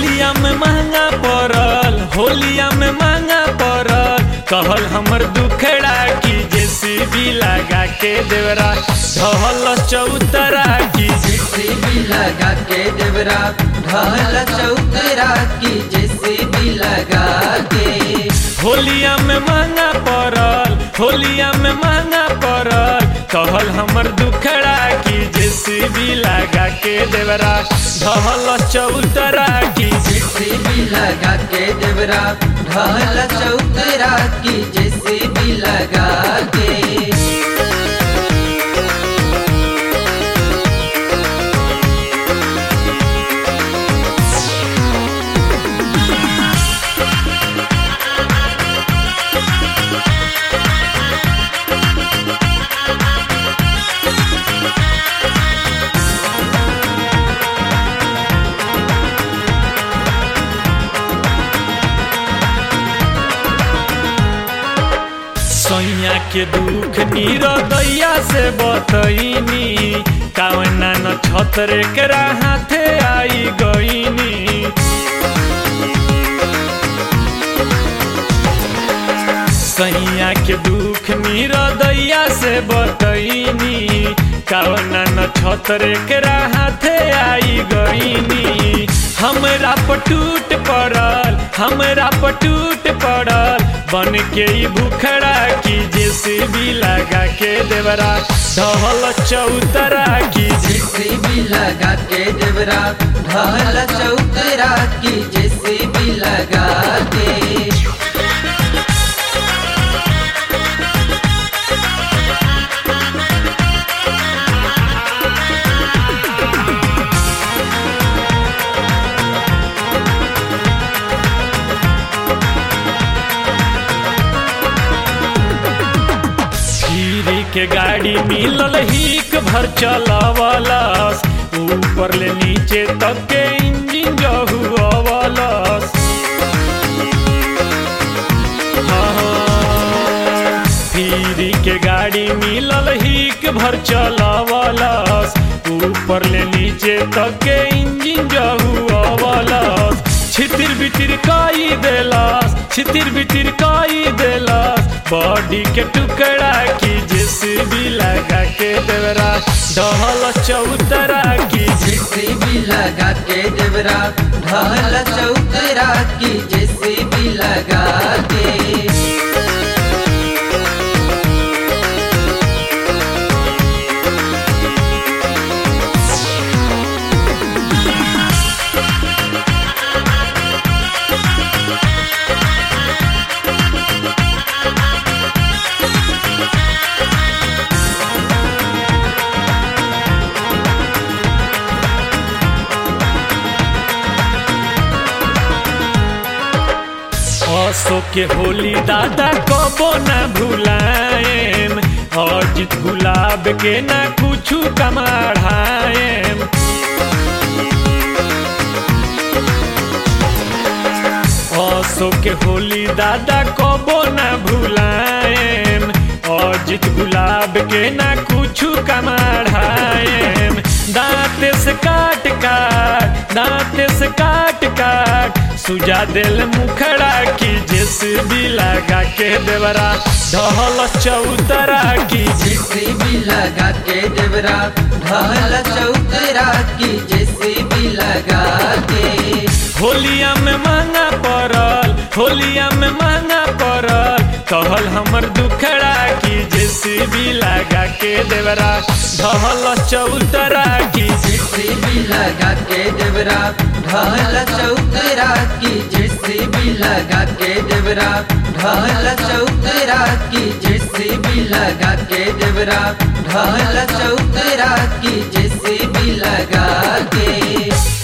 होलिया में महंगा पड़ल होलिया में महंगा पड़ल कहल हमर दुखड़ा की जेसीबी लगा के देवरा ढहल चौतरा की जेसीबी लगा के देवरा ढहल चौतरा की जेसीबी लगा के होलिया में महंगा पड़ल होलिया में महंगा पड़ल कहल हमर दुखड़ा की जेसीबी लगा के देवरा ढहल चौतरा की जेसीबी लगा के देवरा ढहल चौतरा की जेसीबी लगा के सैया के दुख दैया से बतईनी कावना न छतरे के हाथे आई गईनी सैया के दुख दैया से बतईनी कावना न छतरे के हाथे आई गईनी हमरा पटूट पड़ल हमरा पटूट पड़ल बन के ई भूखड़ा की जेसीबी लगा के देवरा ढहल चौतरा की जेसीबी लगा के देवरा ढहल चौतरा की जेसीबी लगा के धीरे के गाड़ी मिलल हिक भर चलावलस ऊपर ले नीचे तक के इंजन जहुआवलस हाँ, धीरे के गाड़ी मिलल हिक भर चलावलस ऊपर ले नीचे तक के इंजन जहुआवलस छितिर बितिर काई देलास छितिर बितिर काई देलास बॉडी के टुकड़ा की जेसीबी लगा के देवरा डहल चौतरा की जेसीबी लगा के देवरा ढहल चौतरा की जेसीबी लगा के असो के होली दादा कबो ना भुलाएम अजित गुलाब के ना कुछु कमाढ़ाएम असो के होली दादा कबो ना भुलाएम अजित गुलाब के ना कुछु कमाढ़ाएम दांत से काट काट दांत से काट काट सुजा दिल मुखड़ा की जेसीबी लगा के देवरा ढहल चौतरा की जेसीबी लगा के देवरा ढहल चौतरा की जेसीबी लगा के होलिया में महंगा पड़ल होलिया में महंगा पड़ल कहल हमर दुखड़ा की जेसीबी लगा के देवरा ढहल चौतरा की जेसीबी लगा के देवरा ढहल चौतरा की जेसीबी लगा के देवरा ढहल चौतरा की जेसीबी लगा के देवरा ढहल चौतरा की जेसीबी लगा के